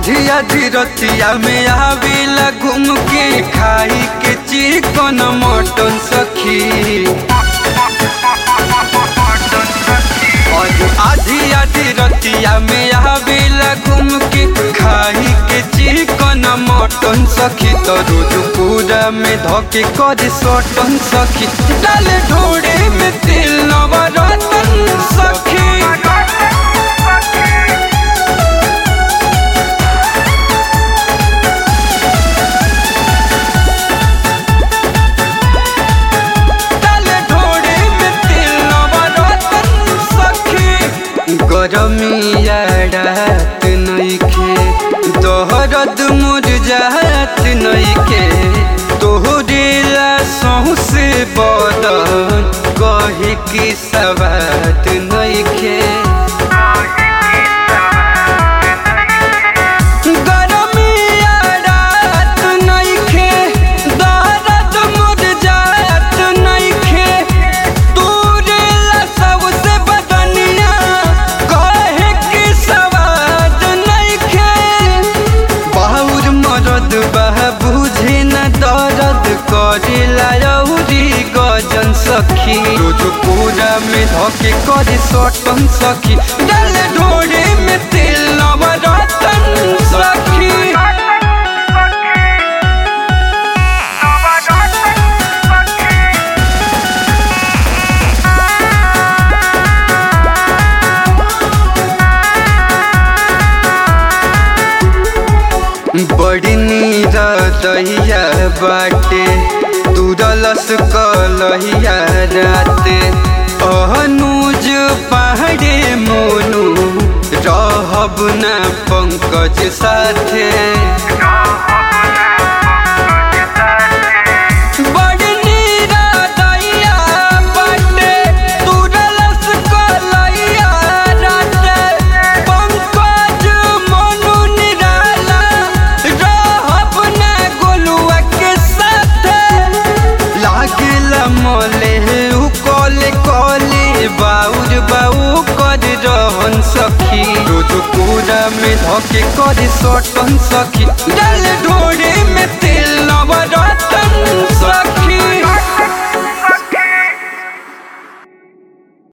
आधी आधी रतिया में आवेला घूम के खाई के चिकन मटन सखी और आधी आधी रतिया में आवेला घूम के खाई के चिकन मटन सखी तो रोज पूरा में धोके कर सटन सखी डाले ढोड़े में तिल नवरतन सखी डाले ढोड़े में तिल नवरतन सखी गरमिया रात नइखे दोहरद मुरझात नइखे तोहरेला सौसे बदन कहे की सवात नइखे गरमिया रात नइखे दर्द मुरझात नइखे तोरेला सबसे बदनिया कहे की सवाद नइखे बाउर मरद बह बुझे न दर्द करेला औरी गजन सखी रोज पूरा में धके करे सटन सखी डाले ढोरे में तेल नवरतन सखी बड़ी नीरा दहिया बाटे तुरलस कलहिया राते अनुज पहाड़े मोनू रहब ना पंकज साथे बड़ी नीरा दहिया बाटे तुरलस कलहिया राते पंकज मोनू निराला रहब ना गोलुआ के साथे लागेला मले उ कले कले बाउर बाऊ कर रहन सखी रोज पूरा में धके करे सटन सखी डाल ढोरे में तेल